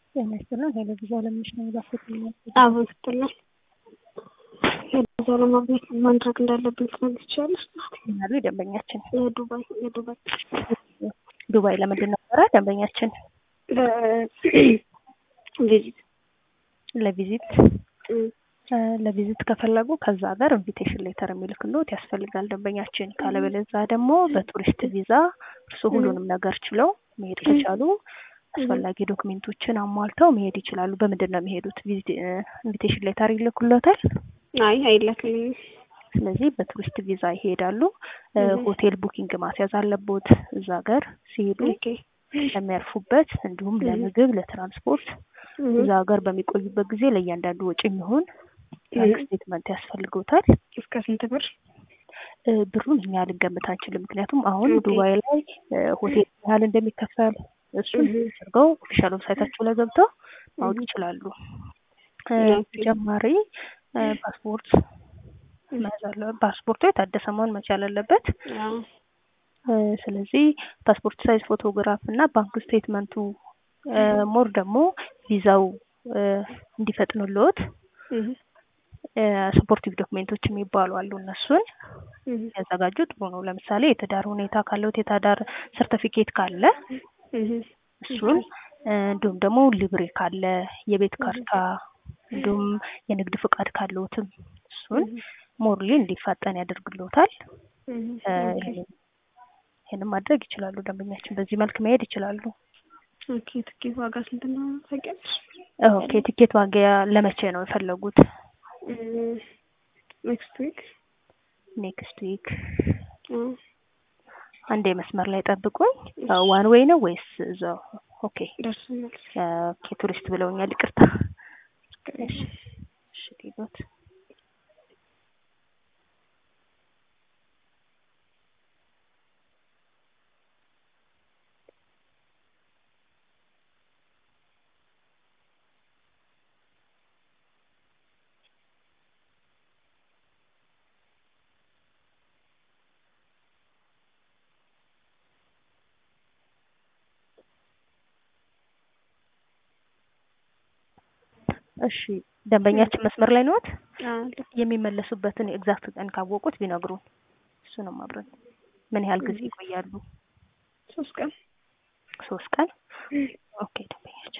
ጤና ይስጥልን። ሄሎ ቪዛ ለምንሽ ነው ባስት አቦ ስትልን ቪዛ ለማግኘት ማድረግ እንዳለብኝ ትነግር ትችላለች። ያሉ ደንበኛችን የዱባይ የዱባይ ዱባይ ለምንድን ነበረ ደንበኛችን ቪዚት ለቪዚት ለቪዚት ከፈለጉ ከዛ ሀገር ኢንቪቴሽን ሌተር የሚልክሎት ያስፈልጋል ደንበኛችን። ካለበለዛ ደግሞ በቱሪስት ቪዛ እርሱ ሁሉንም ነገር ችለው መሄድ ከቻሉ አስፈላጊ ዶክሜንቶችን አሟልተው መሄድ ይችላሉ። በምንድን ነው የሚሄዱት? ኢንቪቴሽን ሌተር ይልኩሎታል። አይ አይላክልኝም። ስለዚህ በቱሪስት ቪዛ ይሄዳሉ። ሆቴል ቡኪንግ ማስያዝ አለቦት እዛ ሀገር ሲሄዱ ለሚያርፉበት፣ እንዲሁም ለምግብ፣ ለትራንስፖርት እዛ ሀገር በሚቆዩበት ጊዜ ለእያንዳንዱ ወጪ የሚሆን ባንክ ስቴትመንት ያስፈልገውታል። እስከ ስንት ብር? ብሩን እኛ ልንገምት አንችልም። ምክንያቱም አሁን ዱባይ ላይ ሆቴል ያህል እንደሚከፈል እሱን አድርገው ኦፊሻል ዌብሳይታቸው ላይ ገብተው ማወቅ ይችላሉ። ተጨማሪ ፓስፖርት መያዝ አለ። ፓስፖርቱ የታደሰ መሆን መቻል አለበት። ስለዚህ ፓስፖርት ሳይዝ ፎቶግራፍ እና ባንክ ስቴትመንቱ ሞር ደግሞ ቪዛው እንዲፈጥኑልዎት ሰፖርቲቭ ዶክሜንቶች የሚባሉ አሉ። እነሱን ያዘጋጁ ጥሩ ነው። ለምሳሌ የትዳር ሁኔታ ካለዎት የትዳር ሰርተፊኬት ካለ እሱን፣ እንዲሁም ደግሞ ሊብሬ ካለ የቤት ካርታ፣ እንዲሁም የንግድ ፍቃድ ካለዎትም እሱን ሞርሊ እንዲፋጠን ያደርግልዎታል። ይህንም ማድረግ ይችላሉ። ደንበኛችን በዚህ መልክ መሄድ ይችላሉ። ኦኬ ትኬት ዋጋ ስንት ነው ታውቂያለሽ? ኦኬ ቲኬት ዋጋ ለመቼ ነው የፈለጉት? ኔክስት ዊክ ኔክስት ዊክ። አንዴ መስመር ላይ ጠብቁኝ። ዋን ዌይ ነው ወይስ እዛው? ኦኬ ደርሶኛል። ኦኬ ቱሪስት ብለውኛል። ይቅርታ። እሺ እሺ ዲቦት እሺ ደንበኛችን መስመር ላይ ነዎት? የሚመለሱበትን ኤግዛክት ቀን ካወቁት ቢነግሩን እሱንም አብረን ምን ያህል ጊዜ ይቆያሉ? ሶስት ቀን ሶስት ቀን ኦኬ ደንበኛችን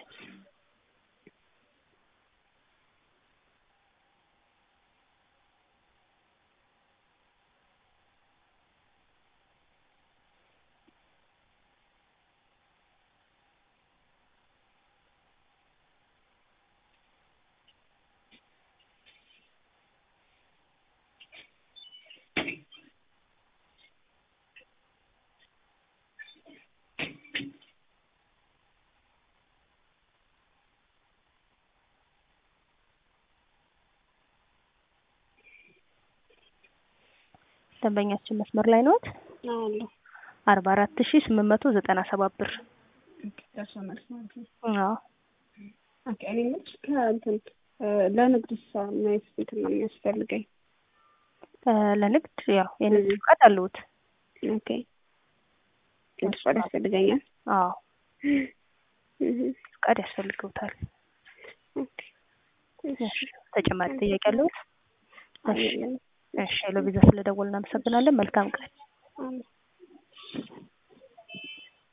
ደንበኛችን መስመር ላይ ነዎት? አለ አርባ አራት ሺ ስምንት መቶ ዘጠና ሰባት ብር። ደርሶ መልስ ማለት ነው። አዎ ኦኬ እኔ የምልሽ ከእንትን ለንግድ ሳ ማየት እንትን ነው የሚያስፈልገኝ። ለንግድ ያው የንግድ ፍቃድ አለዎት? ኦኬ ንግድ ፍቃድ ያስፈልገኛል? አዎ ፍቃድ ያስፈልገውታል። ኦኬ ተጨማሪ ጥያቄ አለዎት? እሺ እሺ ሄሎ ቪዛ ስለደወልን እናመሰግናለን። መልካም ቀን።